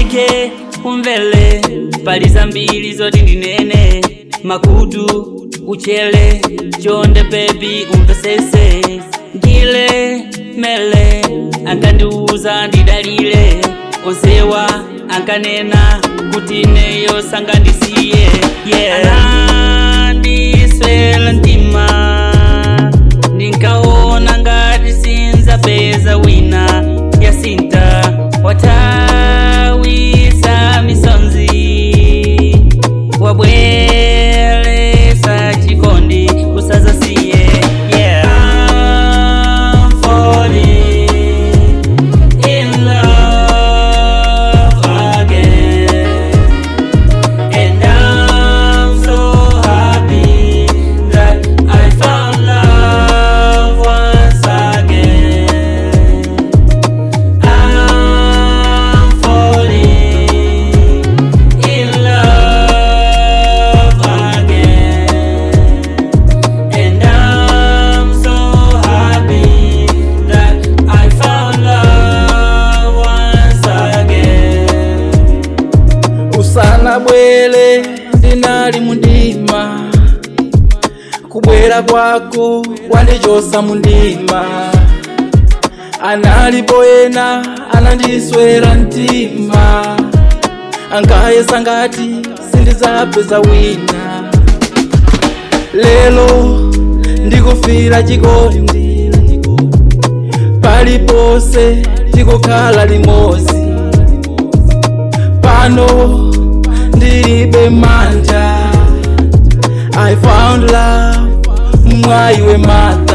okay umvele pali zambiri zoti ndinene makutu uchele chonde bebi umvesese ngile mele ankandiuza ndidalile onsewa ankanena kuti neyo sangandisiye yeah. anandiswela mtima ndinkaona ngati sinzapeza wina yasinta watawisa misonzi wabwelesa chikondi usazasiye yeah. I'm falling in love again And I'm so happy that I found love once again. I'm falling in love again. And I'm so happy that I found love once again. usana bwele ndinali mundima kubwera kwako kwandichosa mundima analipo ena anandiswera mtima ankayesa ngati sindizapeza wina lelo ndikufira chikondi palipose tikukhala limodzi pano ndilibe manja i found love mwaiwe mata